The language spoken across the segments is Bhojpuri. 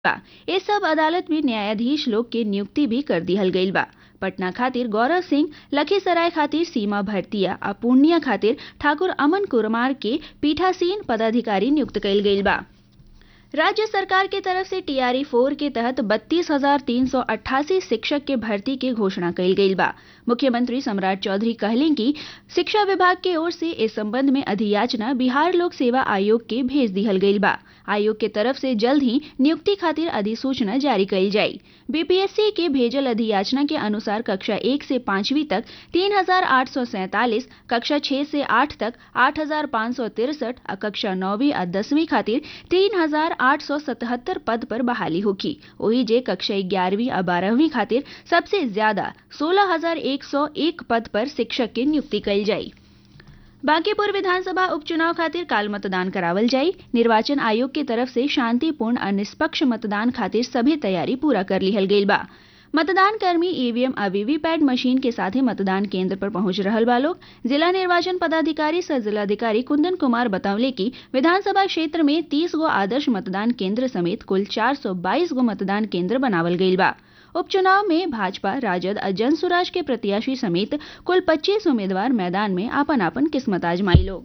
बा ए सब अदालत में न्यायाधीश लोग के नियुक्ति भी कर दिहल गईल बा पटना खातिर गौरव सिंह लखीसराय खातिर सीमा भरतिया आ पूर्णिया खातिर ठाकुर अमन कुमार के पीठासीन पदाधिकारी नियुक्त कईल गईल बा राज्य सरकार के तरफ से टीआरई फोर के तहत बत्तीस हजार तीन सौ अट्ठासी शिक्षक के भर्ती के घोषणा कईल गईल बा मुख्यमंत्री सम्राट चौधरी कहले कि शिक्षा विभाग के ओर से इस संबंध में अधियाचना बिहार लोक सेवा आयोग के भेज दिहल गईल बा आयोग के तरफ से जल्द ही नियुक्ति खातिर अधिसूचना जारी कईल जाई बीपीएससी के भेजल अधियाचना के अनुसार कक्षा एक से पांचवी तक तीन हजार आठ सौ सैंतालीस कक्षा छह से आठ तक आठ हजार पाँच सौ तिरसठ आ कक्षा नौवीं आ दसवीं खातिर तीन हजार आठ सौ सतहत्तर पद पर बहाली होगी वही जे कक्षा ग्यारहवीं आ बारहवीं खातिर सबसे ज्यादा सोलह हजार एक सौ एक पद पर शिक्षक के नियुक्ति कईल जाई बांकीपुर विधानसभा उपचुनाव खातिर काल मतदान करावल जाई निर्वाचन आयोग के तरफ से शांतिपूर्ण और निष्पक्ष मतदान खातिर सभी तैयारी पूरा कर लिहल गईल बा मतदान कर्मी ईवीएम आ वीवीपैट मशीन के साथे मतदान केंद्र पर पहुंच रहल बा लोग जिला निर्वाचन पदाधिकारी सह जिलाधिकारी कुंदन कुमार बतौले कि विधानसभा क्षेत्र में 30 गो आदर्श मतदान केंद्र समेत कुल 422 गो मतदान केंद्र बनावल गईल बा उपचुनाव में भाजपा राजद और जनसुराज के प्रत्याशी समेत कुल 25 उम्मीदवार मैदान में आपन आपन किस्मत आजमाई लोग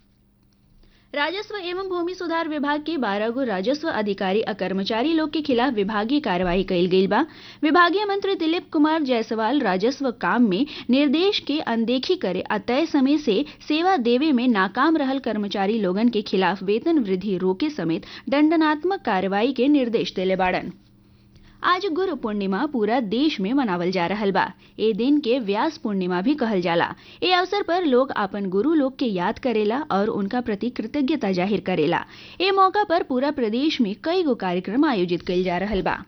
राजस्व एवं भूमि सुधार विभाग के बारह गो राजस्व अधिकारी और कर्मचारी लोग के खिलाफ विभागीय कार्रवाई कईल गईल बा विभागीय मंत्री दिलीप कुमार जायसवाल राजस्व काम में निर्देश के अनदेखी करे आ तय समय से सेवा देवे में नाकाम रहल कर्मचारी लोगन के खिलाफ वेतन वृद्धि रोके समेत दंडनात्मक कार्रवाई के निर्देश दिले बाड़न आज गुरु पूर्णिमा पूरा देश में मनावल जा रहल बा ए दिन के व्यास पूर्णिमा भी कहल जाला ए अवसर पर लोग अपन गुरु लोग के याद करेला और उनका प्रति कृतज्ञता जाहिर करेला ए मौका पर पूरा प्रदेश में कई गो कार्यक्रम आयोजित कइल जा रहल बा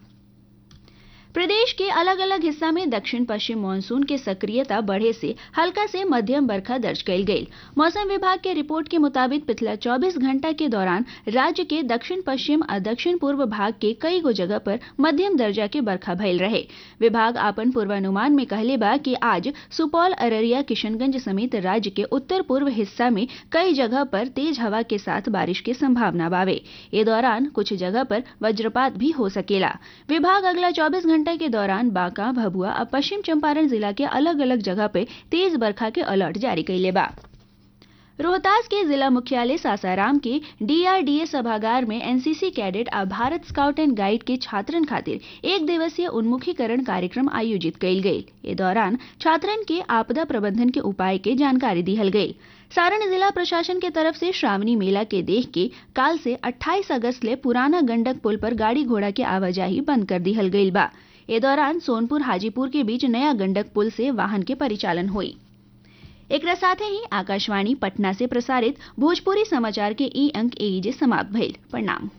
प्रदेश के अलग अलग हिस्सा में दक्षिण पश्चिम मानसून के सक्रियता बढ़े से हल्का से मध्यम बरखा दर्ज कईल गई मौसम विभाग के रिपोर्ट के मुताबिक पिछला 24 घंटा के दौरान राज्य के दक्षिण पश्चिम और दक्षिण पूर्व भाग के कई गो जगह पर मध्यम दर्जा के बरखा भइल रहे विभाग आपन पूर्वानुमान में कहले बा कि आज सुपौल अररिया किशनगंज समेत राज्य के उत्तर पूर्व हिस्सा में कई जगह पर तेज हवा के साथ बारिश की संभावना बावे ए दौरान कुछ जगह पर वज्रपात भी हो सकेला विभाग अगला चौबीस घंटे के दौरान बांका भभुआ और पश्चिम चंपारण जिला के अलग अलग जगह पे तेज बरखा के अलर्ट जारी कैले बा रोहतास के जिला मुख्यालय सासाराम के डीआरडीए सभागार में एनसीसी कैडेट और भारत स्काउट एंड गाइड के छात्रन खातिर एक दिवसीय उन्मुखीकरण कार्यक्रम आयोजित कईल गई ए दौरान छात्रन के आपदा प्रबंधन के उपाय के जानकारी दिहल गई सारण जिला प्रशासन के तरफ से श्रावणी मेला के देख के काल से 28 अगस्त ले पुराना गंडक पुल पर गाड़ी घोड़ा के आवाजाही बंद कर दिहल गई बा ए दौरान सोनपुर हाजीपुर के बीच नया गंडक पुल से वाहन के परिचालन हुई एक साथ ही आकाशवाणी पटना से प्रसारित भोजपुरी समाचार के ई अंक एजे समाप्त भइल प्रणाम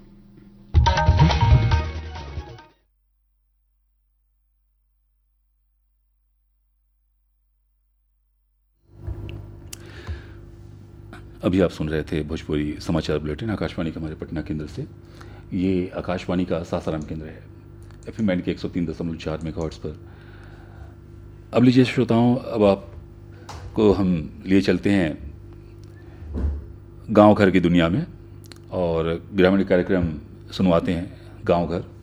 अभी आप सुन रहे थे भोजपुरी समाचार बुलेटिन आकाशवाणी के हमारे पटना केंद्र से ये आकाशवाणी का सासाराम केंद्र है एफ एम के एक सौ तीन दशमलव चार मेगा पर अब लीजिए श्रोताओं अब आपको हम लिए चलते हैं गांव घर की दुनिया में और ग्रामीण कार्यक्रम सुनवाते हैं गांव घर